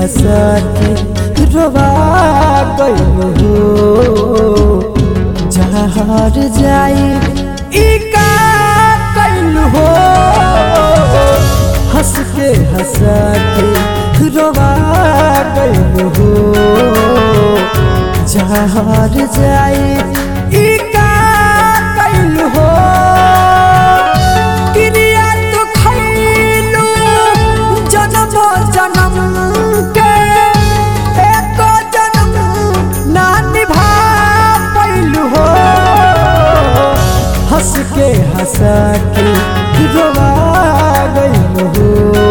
हंसा के रोवा गइल हो जहर जाई ई का कइल हो हंस के हंसा के रोवा गइल हो जहर जाई ई का कइल हो क्रिया तो खइलू जन्म जन्म के एको जन्म ना निभा पैलू हो हंस के हंसा के रोवा गइल हो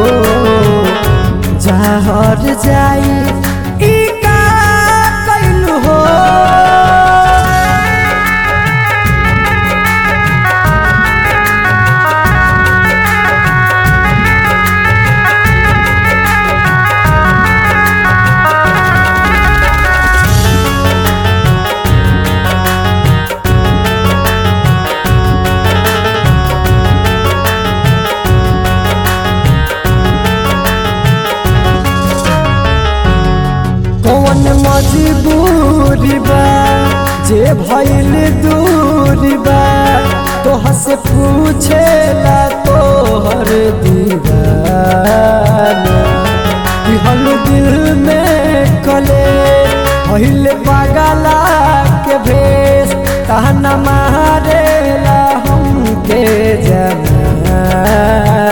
जहर जाई ई का कइल हो कौन मजबूरी बा जे भइल दूरी बा तोह से पूछेला तोहर दीवाना दिहल दिल में कले भइल पागला के भेष कहना मारेला हमके जमाना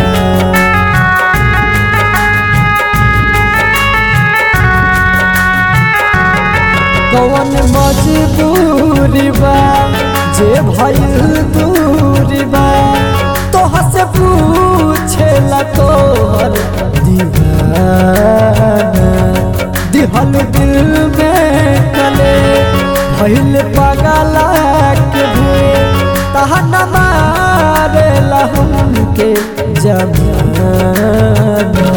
कौन मजबूरी बा जे भइल दूरी बा तोह से पूछेला तोहर दीवाना दिहल दिल में कले भइल पागला के भी तहन मारेला हमके जमाना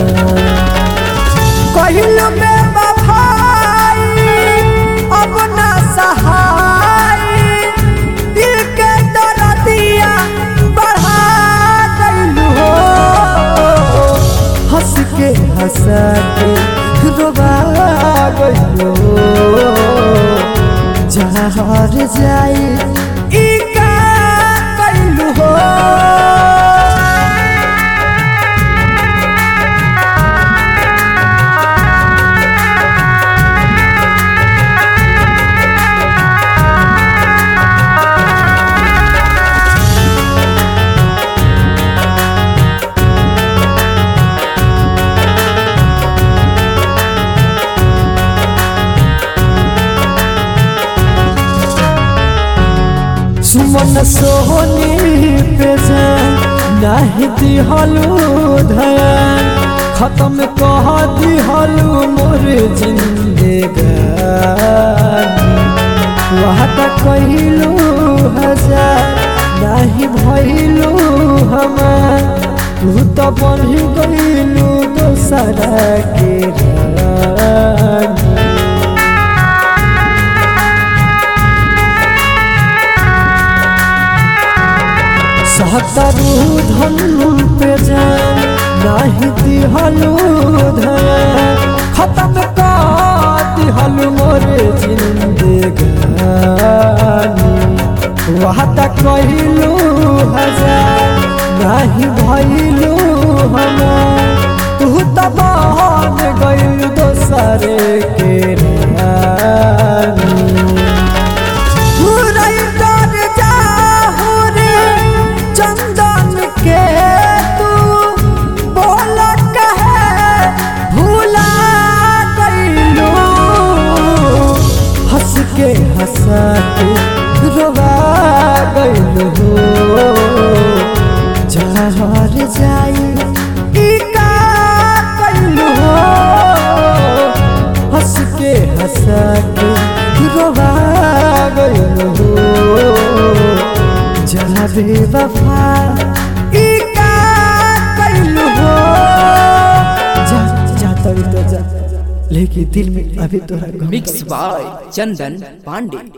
कहिल में बफाई अब ना सहाय दिल के दर्दिया बढ़ा गइलू हो हंस के हंसा के रोवा गइलू जहर जाई ई का कइलू हो सुमन सोहनी पे जान नाही दिहलू धयान खत्म कह दिहलू मोर जिंदगानी वादा कहिलू हजार नाही भइलू हमार तू तो बन गइलू दोसरा के रानी सहतरू धन पे जान नाही दिहलू धन खत्म कर दिहलू मोर जिंदगानी वादा कहिलू हजार नाही भइलू हमार तू तो बन गइल दोसरे के रानी हुरई डर जाहु रे चंदन के तू बोल कहे भूला गइलू हंस के हंसा के रोवा गइलू जहर जाई ई का कइलू हंस के हंसा के रोवा गइलू जरा बेवफा ई का कइलू जा जा तभी तो जा लेकिन दिल में अभी तोरा गम मिक्स बाय चंदन पांडे